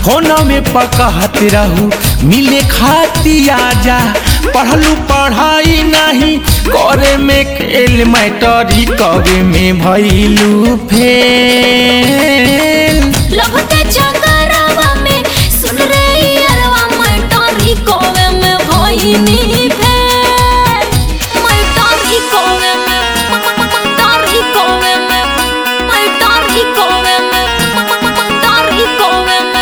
phone में पकहत रहू मिले खाती आजा पढ़लू पढ़ाई नहीं करे में खेल मैटरी कवे में भैलू फेल लव के चकरवा में सुन रे अरवा मटरी कोवे में भइनी फेल मटरी कोवे में मटरी कोवे में मटरी कोवे में मटरी कोवे में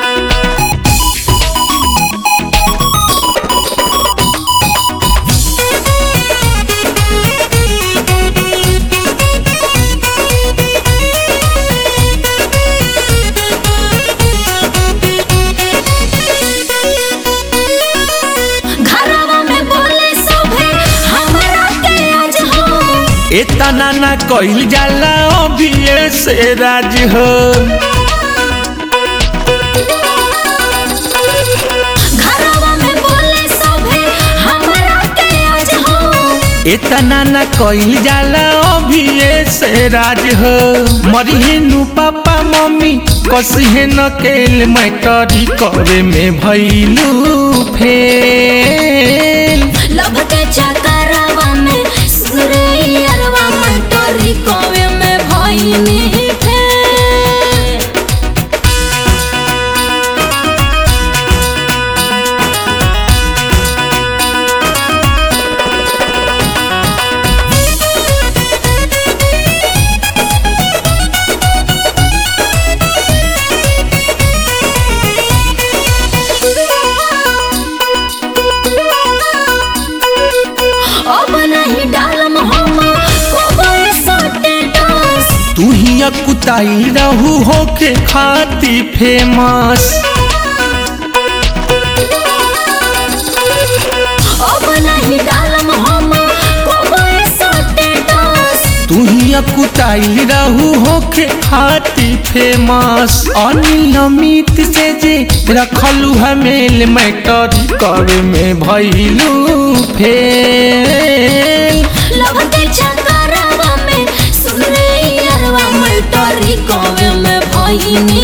घरवा में बोले सभे हमरा के आज हो इतना ना कइल जाला अभी से राज हो घरवा में बोले सभे हमरा के आज हो इतना ना कइल जाला अभी से राज हो मरिहे नु पापा मम्मी कसिहे न केल मैटरी करे में भैलू फेल लभ के चकरवा में सुरे अरवा मटरी कोवे में भइनी फेल अब नहीं डालम हम कोबे सटे डांस तू ही कुताई रहू होके खाती फेमस अब नहीं डालम हम कोबे सटे डांस तू ही कुताई रहू होके खाती फेमस अनियमित से जे रखलू हमेल मैटरी करे में भैलू फेल लभ के चकरवा में सुन रे अरवा मटरी कोवे में भइनी